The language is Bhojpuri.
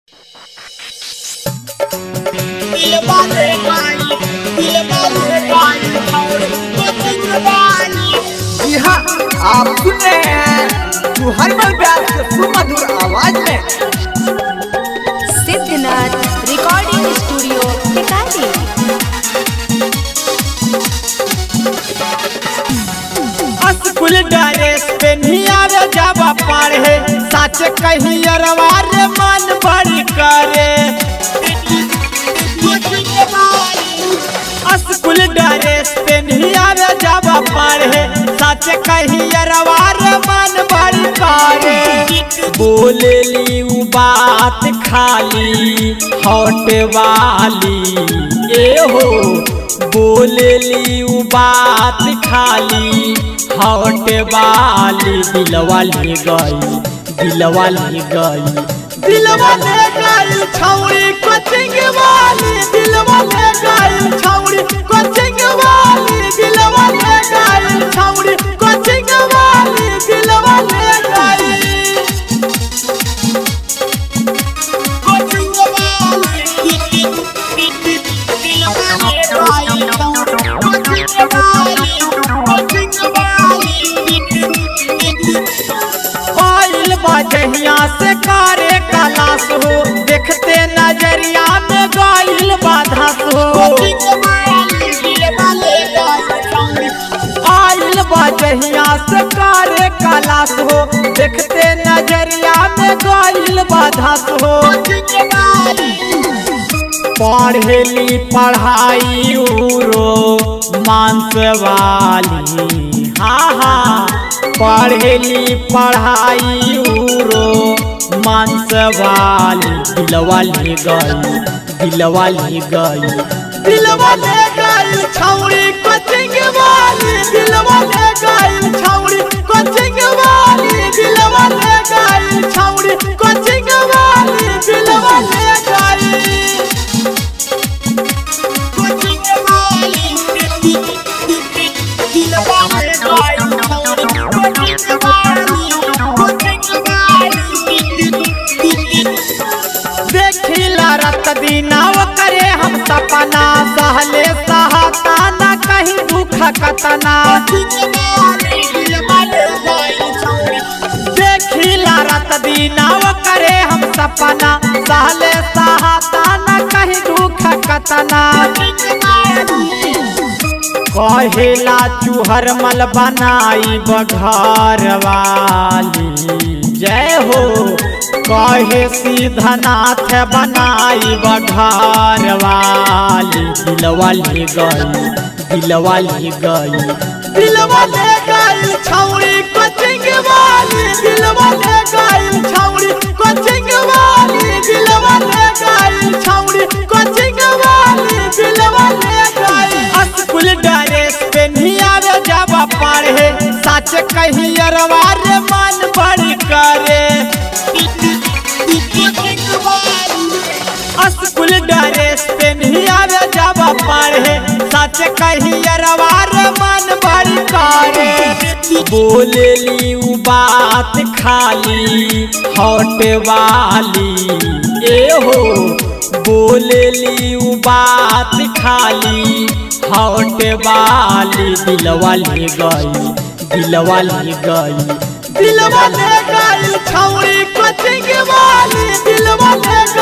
जी हाँ आप सुन रहे हैं तू हरमल व्यास के सुमधुर आवाज में Siddhnath recording studio Tikari school dress पे नियारे जावा पढ़े सच कही अरवार मन बड़ी करे स्कूल ड्रेस पे नियारे जावा पढ़े सच कही अरवार मन बड़ी करे बोलेली उ बात खाली हॉट वाली ए हो बोलेली उ बात खाली हॉट वाली दिलवा ले गई दिलवा ले गई दिलवा ले गई छौड़ी कोचिंग वाली दिलवा ले गई छौड़ी कोचिंग वाली दिलवा ले गई छौड़ी कोचिंग वाली दिलवा ले गई आइल बजहिया से कारे कलास हो देखते नजरिया में गाइल बाधस हो आइल बजहिया से कारे कलास हो देखते नजरिया में गाइल बाधस हो पढ़ेली पढ़ाई उरो मांस वाली हाँ हाँ पढ़ेली पढ़ाई उरो मांस वाली दिलवा ले गई दिलवा ले गई दिलवा ले गई छौड़ी कोचिंग वाली दिलवा ले गई छौड़ी कोचिंग वाली दिलवा ले गई छौड़ी कोचिंग वाली दिलवा ले गई देखिला रत दिनाव करे हम सपना सहले सहता न कहीं दुख कतना देखिला रत दिनाव करे हम सपना सहले सहता न कहीं दुख कतना कहेला चूहर मल बनाई बघर वाली जय हो कहे सीधनाथ बनाई बघर वाली दिलवा ले गई दिलवा ले गई दिलवा ले गई छौड़ी कोचिंग वाली दिलवा ले गई छौड़ी कोचिंग वाली दिलवा ले गई छौड़ी कोचिंग वाली दिलवा ले गई स्कूल ड्रेस पे नियारे जावा पढ़े सच कही अरवार मन बड़ी करे स्कूल ड्रेस पे नियारे जावा पढ़े सच कही अरवार मन बड़ी करे बोलेली उ बात खाली हॉट वाली ए हो बोलेली उ बात खाली हॉट वाली दिलवा ले गई दिलवा ले गई दिलवा ले गई छौड़ी कोचिंग वाली दिलवा ले